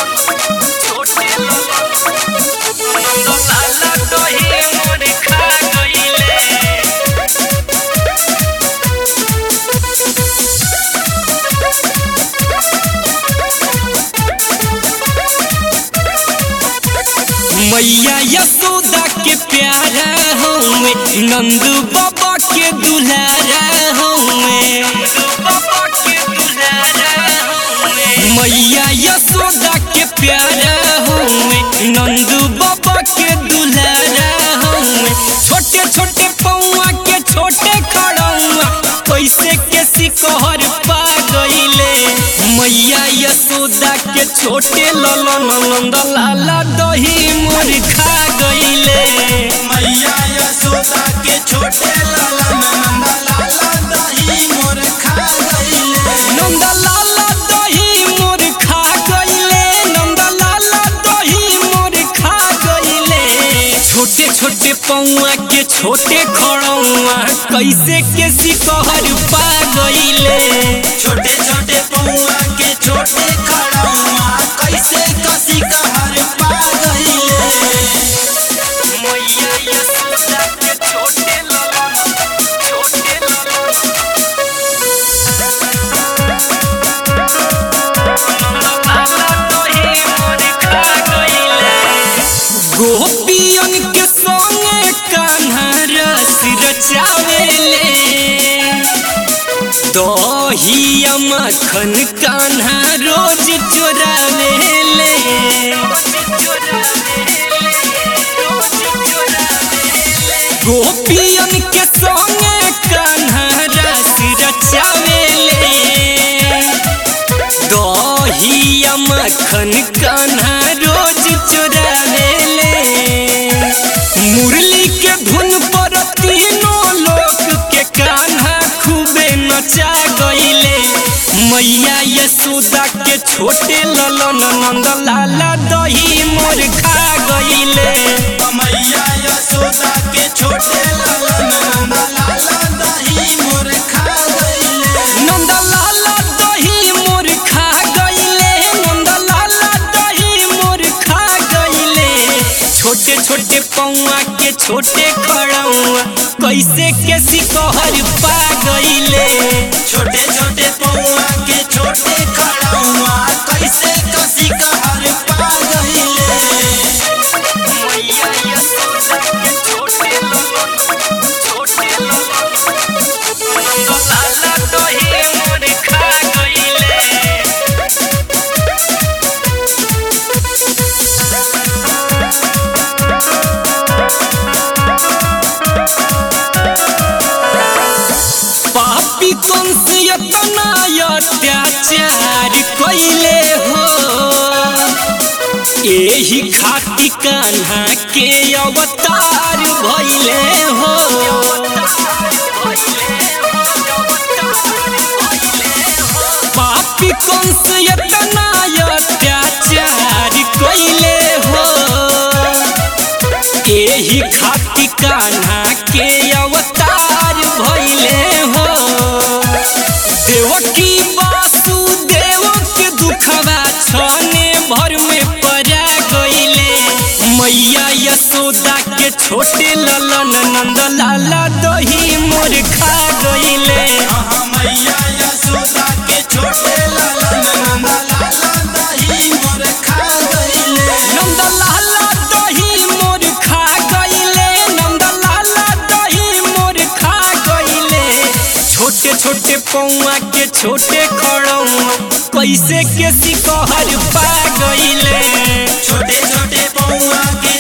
छोटे नंद लाला दही मोर खा गईले मैया यशोदा के प्यारा हमें नंद बाबा के दुलारा हमें मैया यशोदा के प्यारा हमें नंद बाबा के दुलारा हमें छोटे छोटे पौआ के छोटे खड़ौआ कैसे के सिकहर पा गईले मैया यशोदा के छोटे ललन नंद लाला दही मोर खा गईले मैया यशोदा के छोटे लाला नंदा लाला दही मोर खा गईले नंद लाला दही मोर खा गईले नंद लाला दही मोर खा गईले छोटे छोटे पौआ के छोटे खड़ौआ कैसे के सिकहर पा गईले छोटे छोटे पौआ के छोटे खड़ौआ कैसे कसी कहर पा गईले मैया यशोदा के छोटे ललन छोटे ललन लाला दही मोर खा गईले गोपियन के संगे कान्हा रस रचावेले दहिया मखन कान्हा रोज चोरावेले गोपियन के संगे कान्हा रस रचावेले दहिया मखन कान्हा रोज चोरावेले मुरली के धुन पर तीनों लोक के कान्हा खूबे नचा गईले मैया यशोदा के छोटे ललन नंद लाला दही मोर खा गईले मैया यशोदा के छोटे लाला नंदा लाला दही मोर खा गईले नंद लाला दही मोर खा गईले नंद लाला दही मोर खा गईले छोटे छोटे पौआ के छोटे खड़ौआ कैसे के सिकहर पा गईले छोटे छोटे पौआ के छोटे खड़ौआ कैसे कसी कहर पा गईले मैया यशोदा के छोटे ललन छोटे ललन नंद लाला दही मोर खा गईले पापी कंस इतना अत्याचार कैले हो एही खाती कान्हा के अवतार भैले हो पापी कंस इतना अत्याचार कैले हो एही खाती कान्हा के अवतार भैले हो देवकी वासुदेव के दुखवा छने भर में परा गईले मैया यशोदा के छोटे ललन नंद लाला दही मोर खा गईले आहा मैया यशोदा के छोटे लाला नंदा लाला दही मोर खा गईले नंद लाला दही मोर खा गईले नंद लाला दही मोर खा गईले छोटे छोटे पौआ के छोटे खड़ौआ कैसे के सिकहर पा गईले छोटे छोटे पौआ के